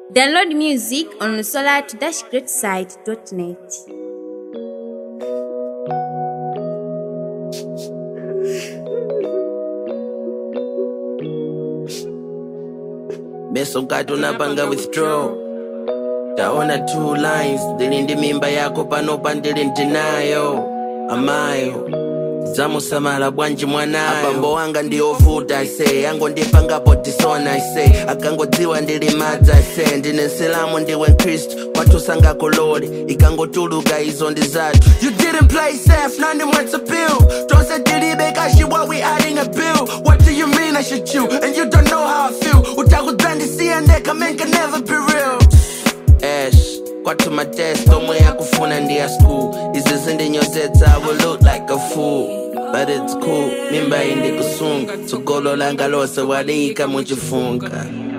Download music on solar-greatside.net. beso mkati unapanga withdraw taona two lines ndilindi mimba yako panopa ndili ndinayo amayo zamusamala bwanji mwanayo abambo wanga ndiovuta ise angondipanga tisona ise akangodziwa ndili madza ise ndine nsilamu ndiwe mkristu watusanga kololi ikangotuluka izo ndi zathu you didn't play safe nandi mwetsa pill tonse tilibe kashiwa we adding a bill what do you mean i should you and you don't know how i feel utakudzandisiya ndeka man can never be real ash kwathu matest omwe yakufuna ndi ya school izi zindinyozetsa i will look like a fool but it's cool mimba indikusunga tsogolo langa lose waliyika muchifunga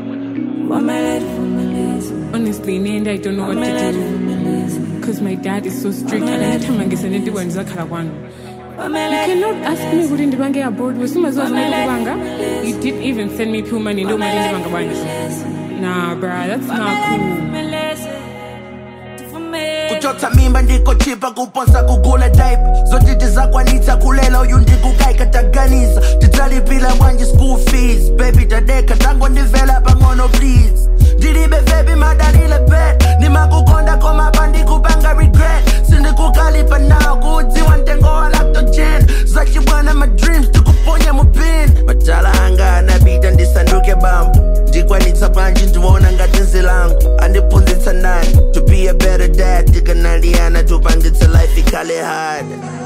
Honestly, Nanda, I don't know what to do. Because my dad is so strict. And anytime I get sent into one, one. You cannot ask me who didn't bang abroad. As soon as I was like banga, you didn't even send me pure money. No money didn't banga Nah, bruh, that's not cool. kuchotsa mimba ndikochipa kuponsa kugula daipa zoti tizakwanitsa kulela uyu ndikukaika taganiza tidzalipira bwanji school fees baby tadeka tangondivela pang'ono please ndilibe vebi madalile bet ndimakukonda koma pandikupanga regret sindikukalipa nawo kuudziwa mtengo wa lactogen zachibwana ma dreams tikuponya mupin matala anga anapita ndisanduke bambo ndikwanitsa panji ndiwona ngati nzilangu andiphunzitsa nani to be a better dad tikanaliyana tupangitse life ikhale hard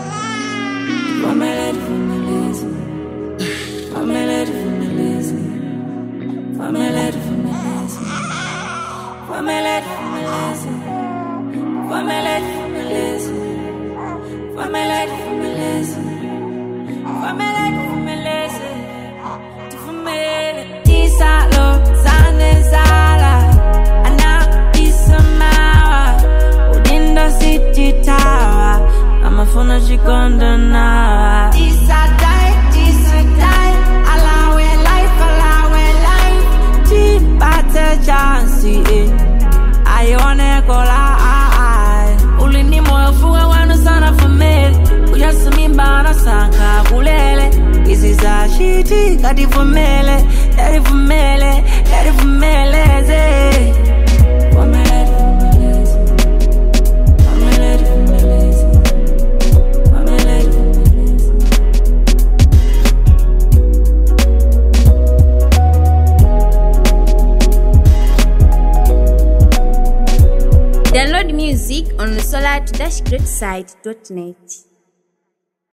Tisalo zanezala anapisamawa udindo sititawa amafuna chikonda nawa tisadai tisadai alawe life alawe life tipate chansi eh. aione kola ai ulini moyo fuga wanu sana famili ujasimimba sanka kulele izi za shiti kativumele yarivumele yarivumeleze Vumeleze, vumeleze. Vumeleze, vumeleze. Vumeleze, vumeleze. Download music on solar-greatside.net.